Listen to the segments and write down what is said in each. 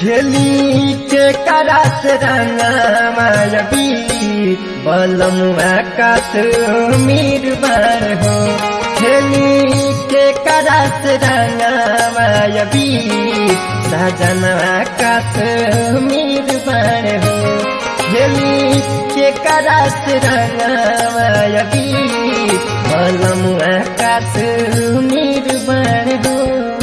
खेली के करास रंगमायबी बलम आकाश मीर बार हो खेली के करास रंगमायबी साजन आकाश मीर बार हो खेली के करास रंगमायबी बलम आकाश मीर बार हो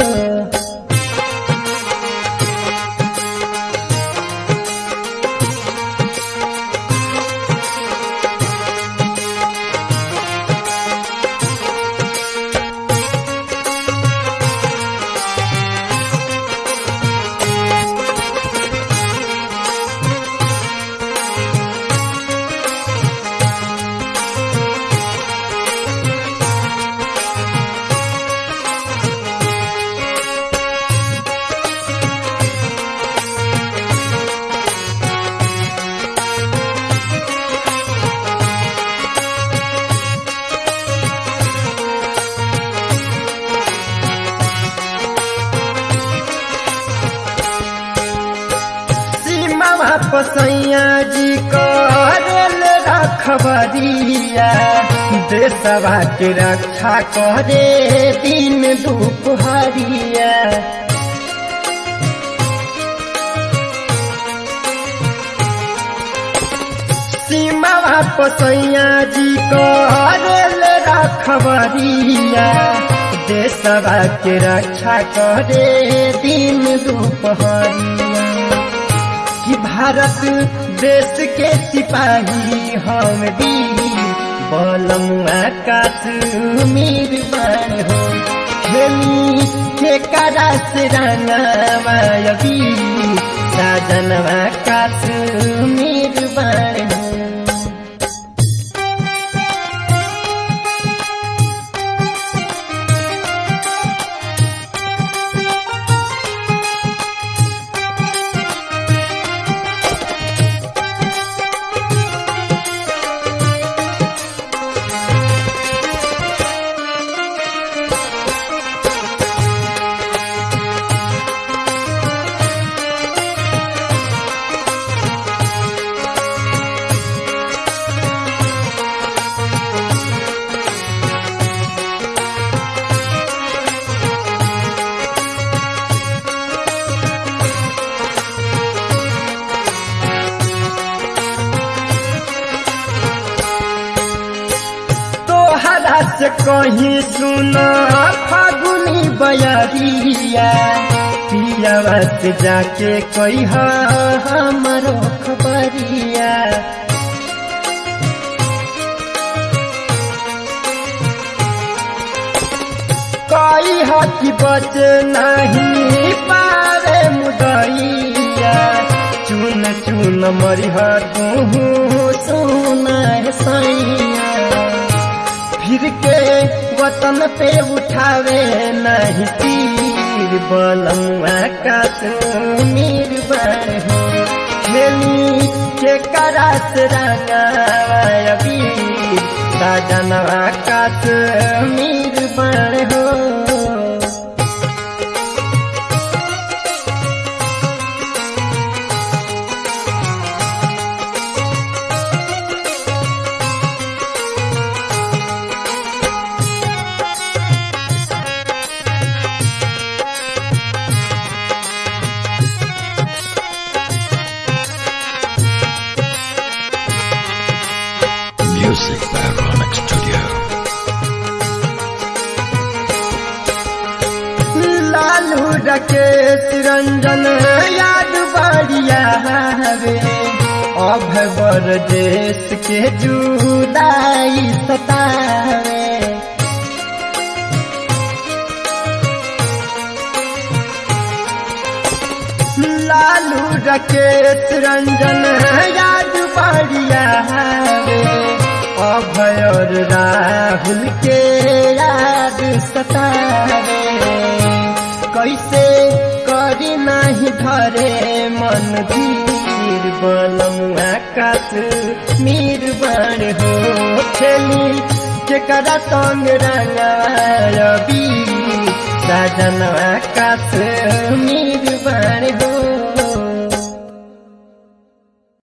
पसैया जी करल रखबरिया देशवा के रक्षा करे दिन दुपहरिया सीमा पसैया जी करल रखबरिया देशवा के रक्षा करे दिन दुपहरिया कि भारत देश के सिपाही हम भी बलम आकाश मीर बार हो खेली के करास रंगमायबी साजन आकाश मीर बार हो से कहीं सुना फागुनी बयरिया पियावा से जाके कही हमारो खबरिया कई हकी बच नहीं पारे मुदैया चुन चुन मरिह तू सुना सैया फिर के वतन पे उठावे नहीं तीर बलम आकाश मीर बार हो खेली के करास रंगावी साजन आकाश मीर बार हो Music by Ronex Studio. Lalu रकेश Ranjan याद बढ़िया रे अभवर देश के जुदाई सतावे लालू रकेश रंजन याद बढ़िया रे अभय और राहुल के याद सतावे कैसे करी नहीं धरे मन धीर बलम आकाश मीर बड़ हो खेली केकरा संग रंगायबी साजन आकाश मीर